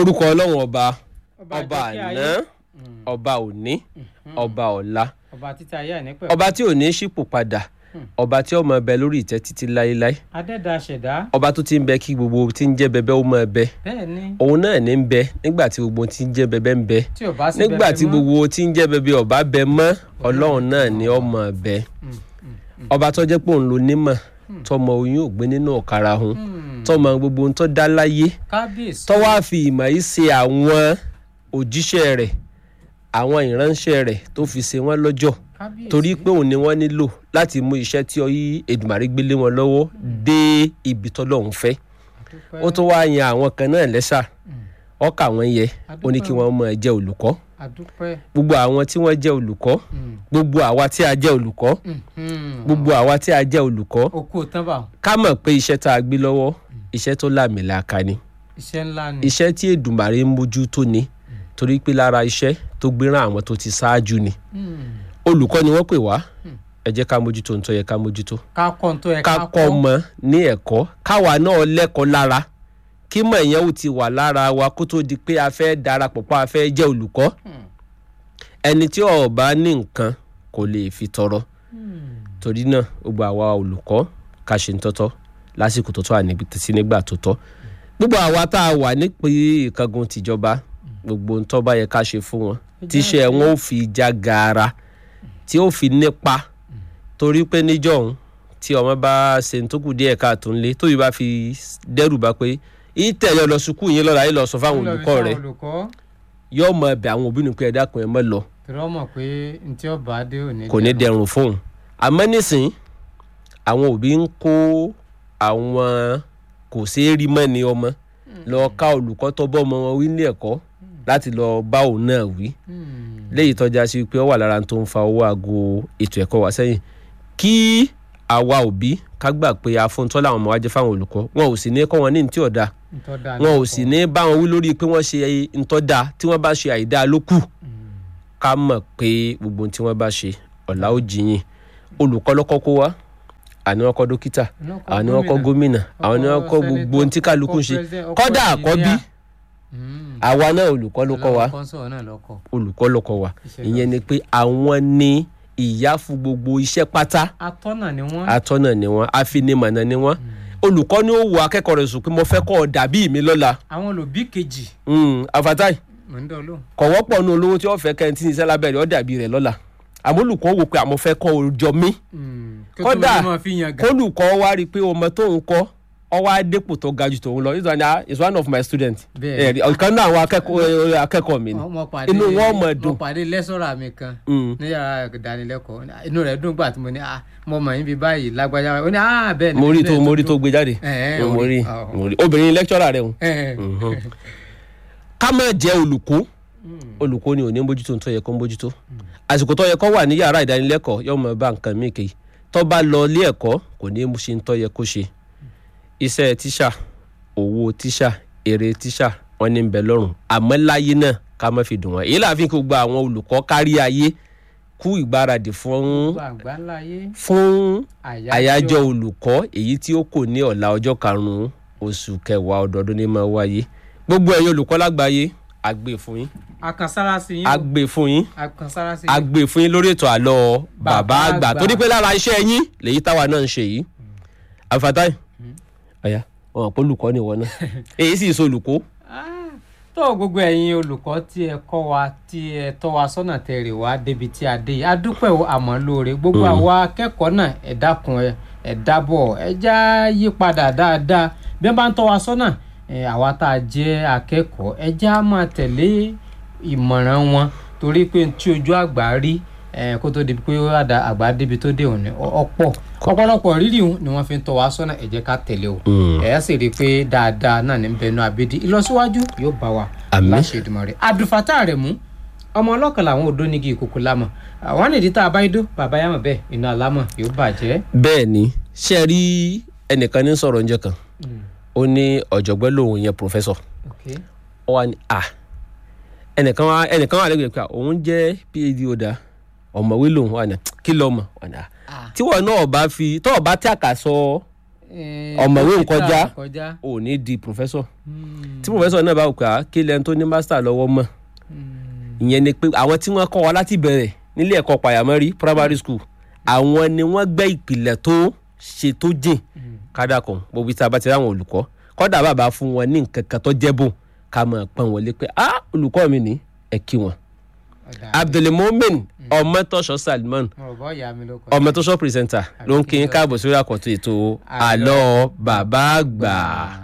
orúkọ ọlọ́run ọba ọba àjọkẹ́ ayé. àná ọba òní ọba ọ̀la ọba títa ayé àìnípẹ̀. ọba tí ò ní ṣípò padà ọba tí ó máa bẹ lórí ìtẹ́ títí láéláé adẹ́dàá ṣẹ̀dá. ọba tó ti ń bẹ kí gbogbo tí ń jẹ́ bẹbẹ ó máa bẹ bẹ́ẹ̀ ni òun náà ní ń bẹ nígbà tí gbogbo tí ń jẹ́ bẹbẹ ń bẹ tí ò bá sí nígbà bẹ́ẹ̀ tí mọ́. gbogbo tí ń jẹ́ bẹbẹ ọba bẹ mọ́ ọlọ́run náà ní ó máa bẹ ọba tó jẹ́ pé òun ló nímọ̀ tọmọ oyún ògbé nínú ọ̀kara hun tọmọ gbogbo ohun tó dá láyé kábíyèsí. tó wá fi ìmọ̀ yìí ṣe àwọn òjíṣẹ́ rẹ̀ àwọn ìránṣẹ́ rẹ̀ tó fi ṣe wọ́n lọ́jọ́ kábíyèsí. torí pé òun ni wọ́n nílò láti mú iṣẹ́ tí ọyí Èdùmàrè gbélé wọn lọ́wọ́ dé ibi tọ́lọ́run fẹ́ Adúpẹ́. ó tún wá yan àwọn kan náà lẹ́sà ọkà wọn yẹ ó ní kí wọ́n máa jẹ́ olùkọ́ adúpẹ́. gbogbo àwọn tí wọ́n jẹ́ olùkọ́ Mm. gbogbo àwa tí a jẹ́ olùkọ́ Mhm. gbogbo àwa tí a jẹ́ olùkọ́ okú tán bá ká mọ̀ pé iṣẹ́ tá a gbé lọ́wọ́ iṣẹ́ tó láàmìlàaka ni iṣẹ́ ńlá ni. iṣẹ́ tí Èdùmàrè ń mójútó ni torí pé lára iṣẹ́ tó gbéràn àwọn tó ti ṣáájú ni Mm. olùkọ́ ni wọ́n pè wá ẹ jẹ́ ká mójútó nítorí yẹ ká mójútó ká kọ́ ohun tó yẹ ká kọ́ ọmọ ní ẹ̀kọ́ káwa náà lẹ́kọ̀ọ́ lára kí mọ̀ ìyẹn ò ti wà lára wa kó tó di pé a fẹ́ darapọ̀ pọ̀ a fẹ́ jẹ́ olùkọ́ ẹni tí ó bá ní nǹkan kò lè fi tọrọ torí náà gbogbo àwa olùkọ́ ká ṣe ń tọ́tọ́ lásìkò tó tọ́ àní sí nígbà tó tọ́ gbogbo àwa tá a wà nípe ìkángun tìjọba gbogbo ń tó bá yẹ ká ṣe fún wọn tíṣẹ́ wọn ò fi já gaara tí ó fi nípa torí pé níjọ́hún tí ọmọ bá ṣe ń tó kù díẹ̀ káàtó ńlé tóbi bá fi dẹ́rù bá pé ìtẹ̀lẹ́ lọ sùkúù yín lọ́la yín lọ sọ fáwọn olùkọ́ rẹ̀ olùkọ́ yóò mọ ẹbẹ̀ àwọn òbí nìkan ẹ̀dá kan ẹ̀ mọ́ lọ tí wọ́n mọ̀ pé ntí ọba dé òní. kò ní dẹrùn fóun àmọ́ nísìnyí àwọn òbí ń kó àwọn kò ṣeé rí mọ́ ni ọmọ lọ ká olùkọ́ tó bọ́ ọmọ wọn wí ní ẹ̀kọ́ láti lọ bá òun náà wí léyìí tọ́já sí pé ó wà lára tó ń fa owó aago ètò ẹ̀kọ́ wa sẹ́yìn kí àwa òbí ká gbà pé afúntọ́ làwọn ọmọ wa jẹ́ fáwọn olùkọ́ wọn ò sì ní kọ́ wọn ní ní tí ò dáa wọn ò sì ní bá wọn wí lórí pé wọ́n ṣe ntọ́da tí wọ́n bá ṣe àìdá ló kù ká mọ̀ pé gbogbo ohun tí wọ́n bá ṣe ọ̀la ó jiyìn olùkọ́ lọ́kọ́ kó wá àní wọn kọ́ dókítà àwọn ni wọn kọ́ gómìnà àwọn ni wọn kọ́ gbogbo ohun tí kálukú ń ṣe kọ́dà àkọ́bí àwa náà olùkọ́ ló kọ́ wa olùkọ́ ló kọ́ wa ìyẹn ni pé àwọn ni ìyá fún gbogbo iṣẹ́ pátá atọ́nà ni wọ́n. atọ́nà ni wọ́n afinimọ̀nà ni wọ́n olùkọ́ ni ó wo akẹ́kọ̀ọ́ rẹ̀ sùn pé mo fẹ́ kọ́ ọ dàbí mi lọ́la àwọn olùbí kejì. afatai mò ń dán lóhùn. kò wọ́pọ̀ nu olówó tí wọ́n fẹ́ kẹ́ ẹ ti ní iṣẹ́ lábẹ́rẹ́ ọ dàbí rẹ̀ lọ́la àmọ́ olùkọ́ wò pé àmọ́ fẹ́ kọ́ ọ jọ mí kódà kólùkọ́ wá rí i pé ọmọ tó ń kọ́ ọ wá dépò tó ga jù tòun lọ this one ah, is one of my students Bẹ́ẹ̀ni. ọ̀kan náà àwọn akẹ́kọ̀ọ́ akẹ́kọ̀ọ́ mi ni mo pàdé inú wọn mọ̀ dùn mo pàdé lẹ́sọ̀rọ̀ mi kan Mm. ní yàrá ìdánilẹ́kọ̀ọ́ inú rẹ̀ dùn gbà tí mo ní ah mo mọ̀ yín bí báyìí lágbájá ó ní ah bẹ́ẹ̀ ni mo rí tó bẹ́ẹ̀ mo rí tó gbé jáde Eh, eh, mo orí. rí Ah, mo rí obìnrin lecturer rẹ̀ hùn Eh, ká má jẹ́ olùkọ́ olùkọ́ ni ò ní mójútó tó yẹ kó mójútó àsìkò tó yẹ kó wà ní yàrá ìdánilẹ́kọ̀ọ́ yóò mọ̀ bá nǹkan míì kéyìí tó bá lọ ilé ẹ̀kọ́ kò ní mú ṣe ń tó yẹ kó ṣe iṣẹ́ tíṣà owó tíṣà èrè tíṣà wọn ní ń bẹ lọ́rùn àmọ́ láyé náà ká má fi dùn wọ́n èyí làá fi kó gba àwọn olùkọ́ kárí ayé kú ìgbáradì fún gbogbo àgbáláyé fún àyájọ́ olùkọ́ èyí tí ó kò ní ọ̀la ọjọ́ karùn-ún oṣù kẹwàá ọdọọdún ní máa wáyé gbogbo ẹ̀yin olùkọ́ lágbàáyé a gbé fún yín àkànsára sí yín a gbé fún yín àkànsára sí a yín gbé fún yín lórí ètò àlọ́ bàbá Bàbá àgbà àgbà. torí pé lára iṣẹ́ yín lèyí táwa náà ń ṣe yìí àfàtàì ọ̀yà wọn kò olùkọ́ ni wọn náà èyí sì so olùkọ́ Ah, tó gbogbo ẹ̀yin olùkọ́ tí ẹ kọ́ wa tí ẹ tọ́ wa sọ́nà tẹ̀rẹ̀ wá débi tí a dé yìí a dúpẹ́ o, àmọ́ lóore gbogbo àwa akẹ́kọ̀ọ́ náà ẹ dákun ẹ ẹ dábọ̀ ẹ já yí padà dáadáa bí wọ́n bá ń tọ́ wa sọ́nà ẹ, àwa tá a jẹ́ akẹ́kọ̀ọ́ ẹ já máa tẹ̀lé ìmọ̀ràn wọn torí pé tí ojú àgbà rí ẹ, kó tó di pé ó àdá àgbà débi tó dé òní ọ- ọ̀pọ̀ ọ̀pọ̀lọpọ̀ rírì ni wọ́n fi ń tọ́ wa sọ́nà ẹ jẹ́ ká tẹ̀lé o ẹ sì rí i pé dáadáa náà ní bẹnu àbídí ìlọsíwájú yóò bá wa Àmín. láṣẹ Èdùmàrè àdùfátà rẹ̀ mú ọmọ ọlọ́kan làwọn odó nígi ìkòkò lámọ̀ àwọn nìdí tá a bá idó bàbá yàmọ̀ bẹ́ẹ̀ iná alámọ̀ yóò bàjẹ́. bẹ́ẹ̀ ni ṣe rí ẹnìkan ní sọ̀rọ̀ oúnjẹ kan ó ní ọ̀jọ̀gbọ́n lòun yẹn pòfẹ́sọ̀ Okay. ó wà ní à ẹnìkan wà ẹnìkan wà lẹ́gbẹ̀ẹ́ pé à, òun jẹ́ phd ọ̀dà ọ̀mọ̀wé lòun wà ní kí lọ́mọ wà ní à Ah. tí wọn náà bá fi tọ́ ọ bá tí àkà sọ Eh, Ọ̀mọ̀wé dókítà nkọjá. kọjá. ò ní di pòfẹ́sọ̀ Hmm. tí pòfẹ́sọ̀ náà bá wù ká kí lẹ́ni tó ní mástà lọ́wọ́ mọ̀ ìyẹn ni pé àwọn tí wọ́n kọ́ wa láti bẹ̀rẹ̀ nílé ẹ̀kọ́ pàyàmọ́rí primary school àwọn ni wọ́n gbẹ́ ìpìlẹ̀ tó ṣe tó jìn kádà kan gbogbo tí a bá ti ráwọn olùkọ́ kọ́dà bàbá fún wọn ní nǹkan kan tó jẹ́ bò ká mọ̀ pọ́n wọlé pé ah olùkọ́ mi ní ẹ kí wọn. ọ̀dà abdulmomin ọmọtọ́ṣọ́ salman mo rò bọ́ ìyá mi ló kọ́ ọmọtọ́ṣọ́ pírẹsẹ̀ntà ló ń kí n káàbọ̀ sórí àkọ́tún ètò àlọ́ bàbá àgbà.